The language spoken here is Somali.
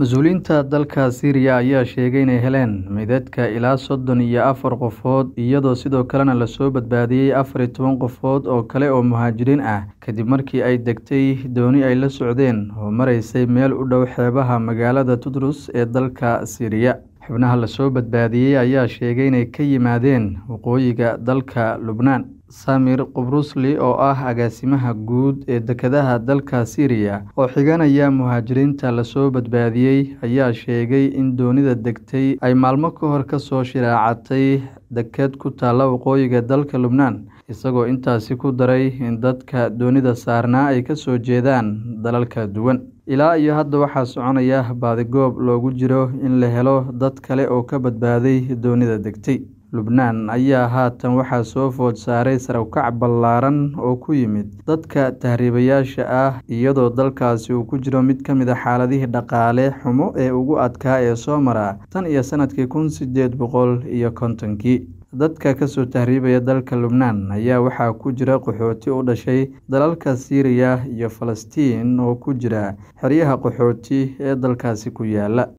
Mas-uuliyiinta dalka Siiriya ayaa sheegay inay heleen meydadka ilaa soddon iyo afar qofood iyadoo sidoo kalena lasoo badbaadiyay afar iyo toban qofood oo kale oo muhaajiriin ah kadib markii ay degtay dooni ay la socdeen oo maraysay meel u dhow xeebaha magaalada Tudus ee dalka Siiriya. Xubnaha lasoo badbaadiyay ayaa sheegay inay ka yimaadeen waqooyiga dalka Lubnaan. Samir Qubrusli oo ah agaasimaha guud ee dekedaha dalka Siiriya oo xiganaya muhaajiriinta lasoo badbaadiyay ayaa sheegay in doonida degtay ay maalmo ka hor kasoo shiraacatay deked ku taalla waqooyiga dalka Lubnaan isagoo intaasi ku daray in dadka doonida saarnaa ay kasoo jeedaan dalal kala duwan. Ilaa iyo hadda waxaa soconaya baadigoob loogu jiro in la helo dad kale oo ka badbaaday doonida degtay. Lubnaan ayaa haatan waxaa soo food saaray sare u kac ballaaran oo ku yimid dadka tahriibayaasha ah iyadoo dalkaasi uu ku jiro mid ka mid ah xaaladihii dhaqaale xumo ee ugu adkaa ee soo mara tan iyo sanadkii kun sideed boqol iyo kontonkii. Dadka kasoo tahriibaya dalka Lubnaan ayaa waxaa ku jira qaxooti u dhashay dalalka Siiriya iyo Falastiin oo ku jira xeryaha qaxooti ee dalkaasi ku yaala.